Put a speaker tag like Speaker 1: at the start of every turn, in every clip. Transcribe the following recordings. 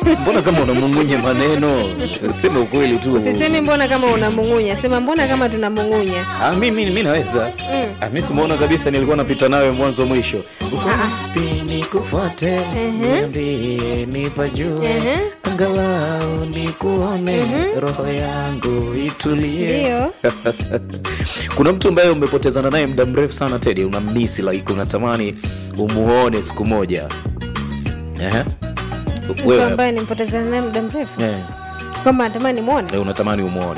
Speaker 1: mbona kama unamung'unya maneno sema ukweli tu
Speaker 2: usisemi mbona kama unamung'unya sema mbona kama tunamung'unya
Speaker 1: Ah, mimi mi naweza
Speaker 2: Mm.
Speaker 1: Ah, mi simuona kabisa nilikuwa napita nawe mwanzo mwisho Uko wapi nikufuate
Speaker 2: Ehe.
Speaker 1: niambie nipajue
Speaker 2: Ehe.
Speaker 1: angalau nikuone roho yangu itulie
Speaker 2: ndio
Speaker 1: kuna mtu ambaye umepotezana naye muda mrefu sana tedi unamisi like unatamani umuone siku moja Ehe.
Speaker 2: mtu
Speaker 1: wewe
Speaker 2: ambaye nimpotezana naye muda mrefu
Speaker 1: eh,
Speaker 2: kwamba natamani mwone
Speaker 1: eh, unatamani umuone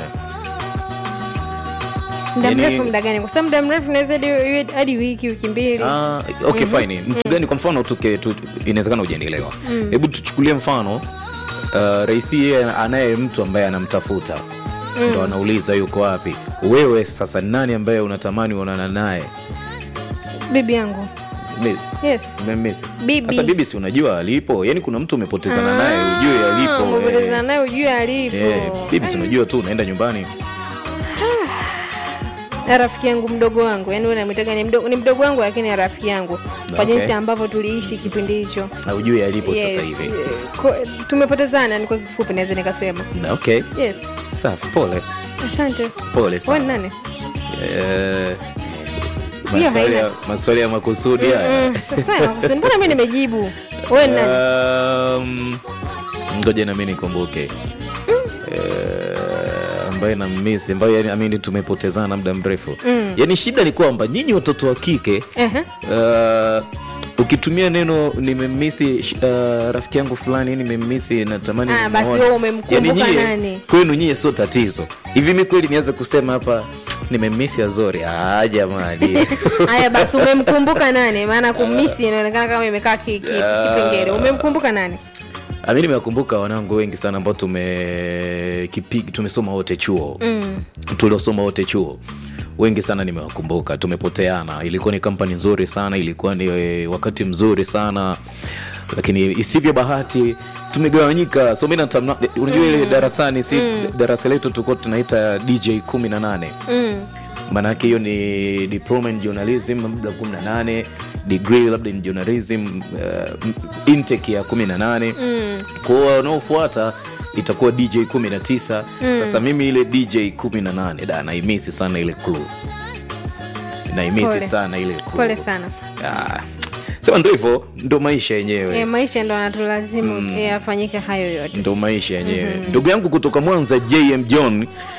Speaker 2: muda
Speaker 1: Yani-
Speaker 2: mrefu muda gani kwa sababu muda mrefu naweza hadi- iwe hadi wiki wiki mbili
Speaker 1: Ah, okay fine mtu gani kwa mfano tuke tu, inawezekana ujaendelewa hebu tuchukulie mfano uh, raisi yeye anaye mtu ambaye anamtafuta ndo anauliza yuko wapi wewe sasa ni nani ambaye unatamani uonana naye
Speaker 2: bibi yangu
Speaker 1: Mi-
Speaker 2: yes
Speaker 1: umemmisi?
Speaker 2: Bibi.
Speaker 1: sasa bibi si unajua alipo yani kuna mtu umepotezana naye ujue alipo
Speaker 2: umepotezana
Speaker 1: eh.
Speaker 2: naye ujue alipo
Speaker 1: Eh, bibi si unajua tu unaenda nyumbani
Speaker 2: Na rafiki yangu mdogo wangu yani wewe unamwitaga ni mdogo, ni mdogo wangu lakini ni rafiki yangu kwa
Speaker 1: Okay.
Speaker 2: jinsi ambavyo tuliishi kipindi hicho
Speaker 1: na ujue alipo
Speaker 2: Yes,
Speaker 1: sasa hivi
Speaker 2: eh, ko- tumepotezana ni kwa kifupi naweza nikasema
Speaker 1: Na, okay
Speaker 2: yes
Speaker 1: safi pole
Speaker 2: asante
Speaker 1: pole
Speaker 2: wewe ni
Speaker 1: sana
Speaker 2: nani
Speaker 1: Eh,
Speaker 2: Hiyo
Speaker 1: maswali ya-
Speaker 2: haina-
Speaker 1: maswali ya makusudi haya
Speaker 2: Mm, sasa makusudi, mbona mi nimejibu wewe ni nani
Speaker 1: Um, ngoja nami nikumbuke Eh, ambaye na misi ambayo yani, amini tumepotezana muda mrefu
Speaker 2: Mm.
Speaker 1: yani shida ni kwamba nyinyi watoto wa kike
Speaker 2: Ehe.
Speaker 1: uh, ukitumia neno nimemisi uh, rafiki yangu fulani nimemisi natamani
Speaker 2: Ah, basi
Speaker 1: nimuone."
Speaker 2: wewe umemkumbuka
Speaker 1: Yani nyie-
Speaker 2: nani?
Speaker 1: kwenu nyie sio tatizo hivi mi kweli nianze kusema hapa nimemisi azori ah, jamani
Speaker 2: haya basi umemkumbuka nani maana kumisi inaonekana kama imekaa ki- ki- kipengele umemkumbuka nani
Speaker 1: Ah, mi nimewakumbuka wanangu wengi sana ambao tume kipig, tumesoma wote chuo
Speaker 2: mm.
Speaker 1: tuliosoma wote chuo wengi sana nimewakumbuka tumepoteana ilikuwa ni kampani nzuri sana ilikuwa ni eh, wakati mzuri sana lakini isivyo bahati tumegawanyika so mi natamna- unajua ile darasani si darasa letu tulikuwa tunaita dj kumi na nane
Speaker 2: Mm.
Speaker 1: maanaake hiyo ni diploma in journalism labda 18 degree labda in journalism uh, intake ya 18
Speaker 2: Mm.
Speaker 1: kwao wanaofuata itakuwa dj 19 sasa mimi ile dj 18 da naimisi sana ile clue naimisi
Speaker 2: Pole.
Speaker 1: sana ile clue.
Speaker 2: pole sana
Speaker 1: Ah, sema ndo hivyo ndo maisha yenyewe
Speaker 2: e, maisha ndo anatulazimu mm. yafanyike hayo yote
Speaker 1: ndo maisha yenyewe ndugu yangu kutoka mwanza jm john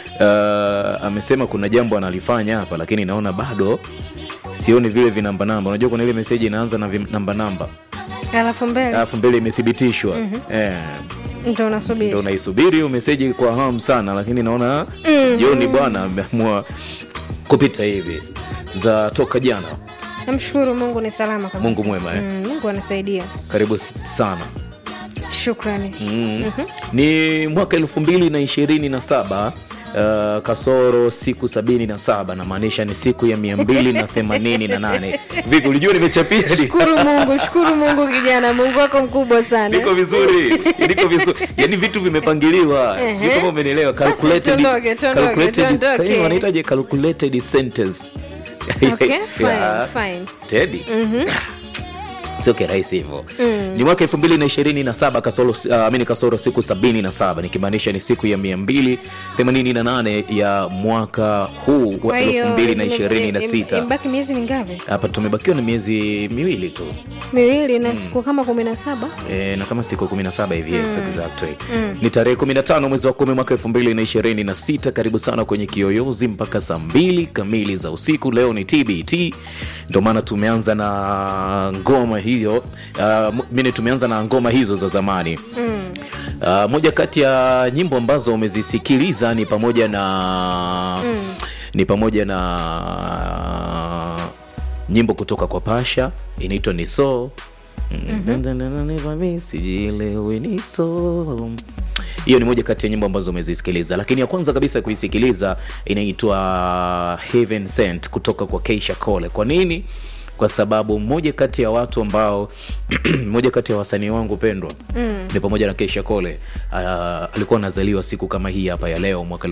Speaker 1: uh, amesema kuna jambo analifanya hapa lakini naona bado sioni vile vinambanamba unajua kuna ile meseji inaanza na vi- namba namba
Speaker 2: alafu mbele
Speaker 1: alafu mbele imethibitishwa eh,
Speaker 2: ndo
Speaker 1: ndo
Speaker 2: unasubiri
Speaker 1: unaisubiri hiyo meseji kwa hamu sana lakini naona joni bwana ameamua kupita hivi za toka jana
Speaker 2: namshukuru mungu ni salama kabisa.
Speaker 1: Mungu mwema, eh?
Speaker 2: mm, mungu anasaidia
Speaker 1: karibu s- sana
Speaker 2: shukrani
Speaker 1: mm. ni mwaka elfu mbili na ishirini na saba Uh, kasoro siku sabini na saba namaanisha ni siku ya mia mbili na themanini na nane vipi ulijua nimechapia ni-
Speaker 2: shukuru mungu shukuru mungu kijana mungu wako mkubwa sana
Speaker 1: niko vizuri niko vizuri yani vitu vimepangiliwa sijui
Speaker 2: Ehe.
Speaker 1: kama umenielewa
Speaker 2: Basi
Speaker 1: calculated
Speaker 2: tuondoke, tuondoke,
Speaker 1: calculated
Speaker 2: tuondoke.
Speaker 1: kama wanaitaje calculated sentence
Speaker 2: okay fine
Speaker 1: Yeah.
Speaker 2: fine
Speaker 1: tedi sio kirahisi hivyo ni mwaka elfu mbili na ishirini na saba kasoro, uh, amini kasoro siku sabini na saba nikimaanisha ni siku ya mia mbili themanini na nane ya mwaka huu wa
Speaker 2: kwa hiyo
Speaker 1: elfu mbili na
Speaker 2: zime-
Speaker 1: ishirini na
Speaker 2: im-
Speaker 1: sita
Speaker 2: imebaki miezi mingapi
Speaker 1: hapa tumebakiwa na miezi miwili tu
Speaker 2: miwili na siku kama kumi na saba
Speaker 1: e, na kama siku 17 hivi yes, exactly. ni tarehe 15 mwezi wa kumi mwaka 2026 karibu sana kwenye kiyoyozi mpaka saa mbili kamili za usiku leo ni tbt ndio maana tumeanza na ngoma hiyo uh, mine tumeanza na ngoma hizo za zamani
Speaker 2: mm.
Speaker 1: Uh, moja kati ya nyimbo ambazo umezisikiliza ni pamoja na
Speaker 2: Mm.
Speaker 1: ni pamoja na nyimbo kutoka kwa Pasha inaitwa ni so sijielewi ni so hiyo ni moja kati ya nyimbo ambazo umezisikiliza lakini ya kwanza kabisa kuisikiliza inaitwa Heaven Sent kutoka kwa Keisha Cole kwa nini kwa sababu mmoja kati ya watu ambao mmoja kati ya wasanii wangu pendwa
Speaker 2: Mm.
Speaker 1: ni pamoja na Keisha Cole uh, alikuwa anazaliwa siku kama hii hapa ya leo mwaka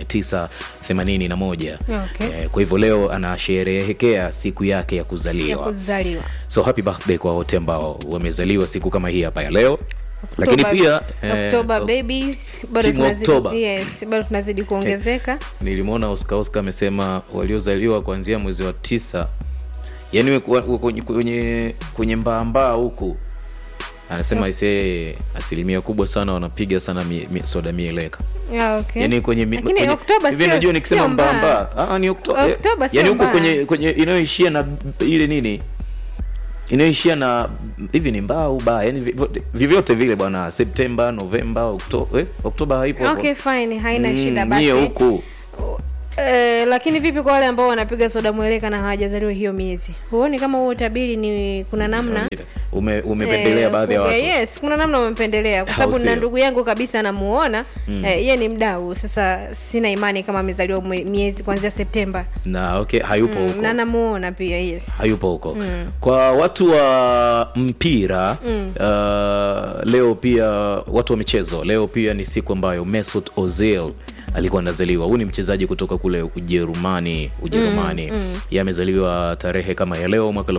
Speaker 1: 1981
Speaker 2: Okay.
Speaker 1: Eh, kwa hivyo leo anasherehekea siku yake ya
Speaker 2: ya
Speaker 1: kuzaliwa
Speaker 2: kuzaliwa
Speaker 1: so happy birthday kwa wote ambao wamezaliwa siku kama hii hapa ya leo Lakini
Speaker 2: Oktoba-
Speaker 1: pia, eh,
Speaker 2: October
Speaker 1: ok-
Speaker 2: babies bado
Speaker 1: Team
Speaker 2: tunazidi,
Speaker 1: October.
Speaker 2: yes, bado tunazidi kuongezeka
Speaker 1: nilimwona Oscar Oscar amesema waliozaliwa kuanzia mwezi wa tisa yani we- wa- wa- kwenye kwenye, kwenye mbaambaa huku anasema isee asilimia kubwa sana wanapiga sana mi, mi, soda mieleka
Speaker 2: yeah, okay.
Speaker 1: yani kwenye mi-
Speaker 2: Lakini
Speaker 1: kwenye-
Speaker 2: Oktoba
Speaker 1: hivi
Speaker 2: sio-
Speaker 1: najua nikisema
Speaker 2: sio mbaya.
Speaker 1: mbaambaa ah, ni Oktoba
Speaker 2: Oktoba sio
Speaker 1: yani huko
Speaker 2: mbaya.
Speaker 1: kwenye kwenye inayoishia na b- ile nini inayoishia na hivi ni mbaa au baa yani vi- vyovyote vile bwana Septemba Novemba Oktoba eh, Oktoba haipo hapo.
Speaker 2: okay fine haina
Speaker 1: Mm,
Speaker 2: shida basi
Speaker 1: nyie huku
Speaker 2: Eh, lakini vipi kwa wale ambao wanapiga soda mweleka na hawajazaliwa hiyo miezi huoni kama huo utabiri ni kuna namna
Speaker 1: ume, umependelea
Speaker 2: Eh,
Speaker 1: baadhi ya watu
Speaker 2: eh, yes kuna namna umependelea kwa sababu
Speaker 1: Au
Speaker 2: na
Speaker 1: sio?
Speaker 2: ndugu yangu kabisa namuona mm. eh, yeye ni mdau sasa sina imani kama amezaliwa mwe- miezi kuanzia septemba
Speaker 1: na okay hayupo
Speaker 2: mm,
Speaker 1: huko
Speaker 2: na namuona pia yes
Speaker 1: hayupo huko kwa watu wa mpira uh, leo pia watu wa michezo leo pia ni siku ambayo Mesut Ozil alikuwa anazaliwa huyu ni mchezaji kutoka kule ujerumani ujerumani mm, Yeye amezaliwa tarehe kama ya leo mwaka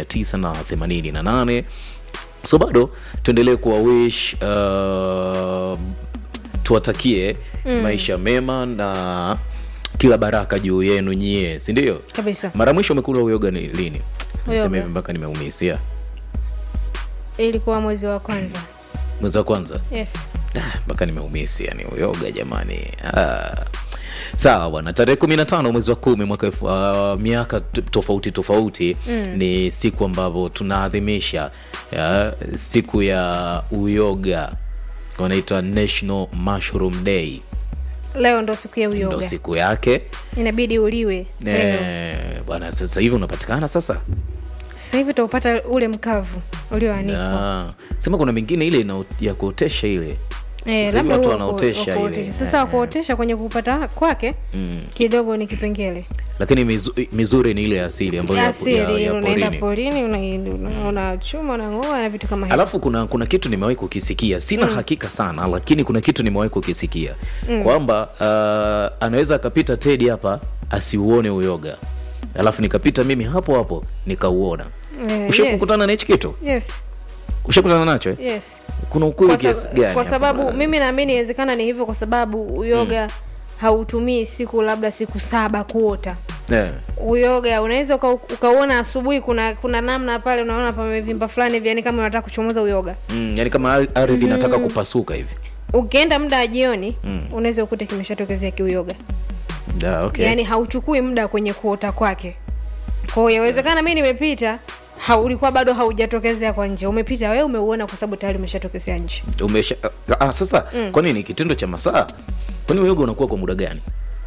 Speaker 1: 1988 so bado tuendelee kuwawish uh, tuwatakie maisha mema na kila baraka juu yenu nyie si ndio
Speaker 2: kabisa
Speaker 1: mara mwisho umekula uyoga ni lini
Speaker 2: Uyoga.
Speaker 1: sema hivi mpaka nimeumisia
Speaker 2: ilikuwa mwezi wa kwanza
Speaker 1: mwezi wa kwanza
Speaker 2: yes
Speaker 1: Ah, mpaka nimeumisi yani uyoga jamani ah. sawa bwana tarehe kumi na tano mwezi wa kumi mwaka elfu- ah, miaka t- tofauti tofauti mm. ni siku ambavyo tunaadhimisha ya, siku ya uyoga wanaitwa national mushroom day
Speaker 2: leo ndo siku ya
Speaker 1: ndo
Speaker 2: uyoga
Speaker 1: siku yake
Speaker 2: inabidi uliwe leo
Speaker 1: Eh, bwana sasa hivi unapatikana sasa
Speaker 2: sasa hivi utaupata ule mkavu ulioanikwa
Speaker 1: Ah, sema kuna mingine ile ina, ya kuotesha ile
Speaker 2: Eh,
Speaker 1: Sasa hivi
Speaker 2: labda
Speaker 1: watu
Speaker 2: huo wa ku-
Speaker 1: wanaotesha
Speaker 2: wa kuotesha.
Speaker 1: ile.
Speaker 2: sasa wakuotesha kwenye kupata kwake
Speaker 1: Mm.
Speaker 2: kidogo ni kipengele
Speaker 1: lakini mizu, mizuri ni ile ya asili ambayo ya, ya,
Speaker 2: asili
Speaker 1: ya
Speaker 2: unaenda
Speaker 1: porini
Speaker 2: porini una- una- unachuma unang'oa na vitu kama hivyo
Speaker 1: alafu kuna kuna kitu nimewahi kukisikia sina hakika sana lakini kuna kitu nimewahi kukisikia kwamba uh, anaweza akapita tedi hapa asiuone uyoga alafu nikapita mimi hapo hapo nikauona
Speaker 2: Eh,
Speaker 1: ushakukutana na hichi kitu
Speaker 2: yes,
Speaker 1: ushakutana nacho eh?
Speaker 2: yes, yes.
Speaker 1: kuna ukweli
Speaker 2: Kwa,
Speaker 1: kiasi
Speaker 2: sab-
Speaker 1: gani
Speaker 2: kwa
Speaker 1: hapo?
Speaker 2: sababu mimi naamini inawezekana ni hivyo kwa sababu uyoga hautumii siku labda siku saba kuota
Speaker 1: eh.
Speaker 2: uyoga unaweza uka, ukauona asubuhi kuna kuna namna pale unaona pamevimba fulani hivi yani kama unataka kuchomoza uyoga
Speaker 1: mm, yani kama ar- ardhi inataka kupasuka hivi
Speaker 2: ukienda muda wa jioni
Speaker 1: Mm.
Speaker 2: unaweza ukute kimeshatokezea kiuyoga
Speaker 1: Da, okay.
Speaker 2: yaani hauchukui muda kwenye kuota kwake kwao yawezekana mi nimepita ha, ulikuwa bado haujatokezea kwa nje umepita wewe umeuona kwa sababu tayari umeshatokezea nje
Speaker 1: umesha ah, sasa mm. kwa nini kitendo cha masaa kwani uyoga unakuwa kwa muda gani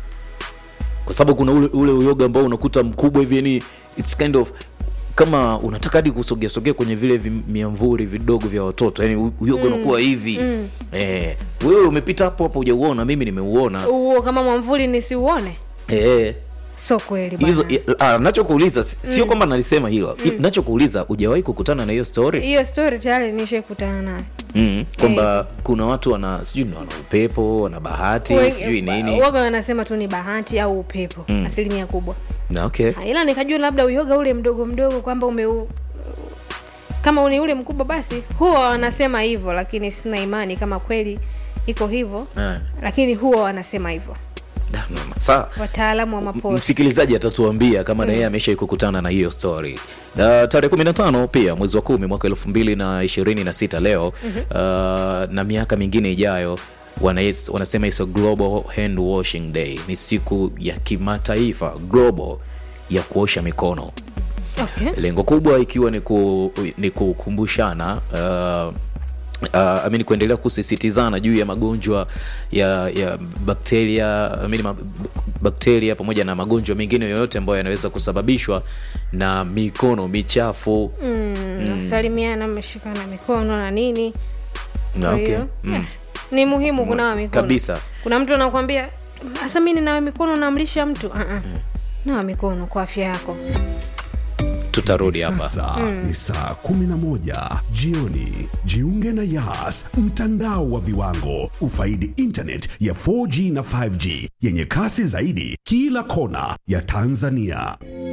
Speaker 1: kwa sababu kuna ule, ule uyoga ambao unakuta mkubwa hivi yani it's kind of kama unataka hadi kusogea sogea kwenye vile vi- miamvuri vidogo vya watoto yani u- uyoga unakuwa hivi mm. eh, wewe umepita hapo hapo hujauona mimi nimeuona
Speaker 2: huo kama mwamvuli nisiuone
Speaker 1: eh,
Speaker 2: so kweli
Speaker 1: hizo
Speaker 2: bwana
Speaker 1: ah, nachokuuliza si- sio kwamba nalisema hilo mm. nachokuuliza hujawahi kukutana na hiyo story
Speaker 2: hiyo story tayari nishaikutana nayo
Speaker 1: mm. kwamba kuna watu wana sijui wana upepo wana bahati
Speaker 2: Wengi-
Speaker 1: sijui nini
Speaker 2: waga wanasema tu ni bahati au upepo
Speaker 1: Mm.
Speaker 2: asilimia kubwa
Speaker 1: na okay
Speaker 2: Ha, ila nikajua labda uyoga ule mdogo mdogo kwamba umeu kama ni ule mkubwa basi huwa wanasema hivyo lakini sina imani kama kweli iko hivyo
Speaker 1: Eh,
Speaker 2: lakini huwa wanasema hivyo
Speaker 1: da, noma. sawa
Speaker 2: wataalamu wa mapori
Speaker 1: msikilizaji atatuambia kama na yeye ameshai kukutana na hiyo story uh, tarehe 15 pia mwezi wa kumi mwaka elfu mbili na ishirini na sita leo uh, na miaka mingine ijayo wana, wanasema iso global hand washing day ni siku ya kimataifa global ya kuosha mikono
Speaker 2: okay.
Speaker 1: lengo kubwa ikiwa ni, ku, ni kukumbushana uh, Uh, amini kuendelea kusisitizana juu ya magonjwa ya ya bakteria amini ma, bakteria pamoja na magonjwa mengine yoyote ambayo yanaweza kusababishwa na mikono michafu
Speaker 2: mm, salimiana mmeshikana mikono na nini
Speaker 1: Na
Speaker 2: kwa
Speaker 1: okay.
Speaker 2: hiyo
Speaker 1: mm.
Speaker 2: yes. ni muhimu kunawa mikono
Speaker 1: kabisa
Speaker 2: kuna mtu anakuambia hasa mi ninawe mikono namlisha mtu uh-uh. nawa mikono kwa afya yako
Speaker 1: tutarudi hapa
Speaker 3: Sasa ni saa 11 jioni. Jiunge na Yas, mtandao wa viwango. Ufaidi internet ya 4G na 5G yenye kasi zaidi kila kona ya Tanzania.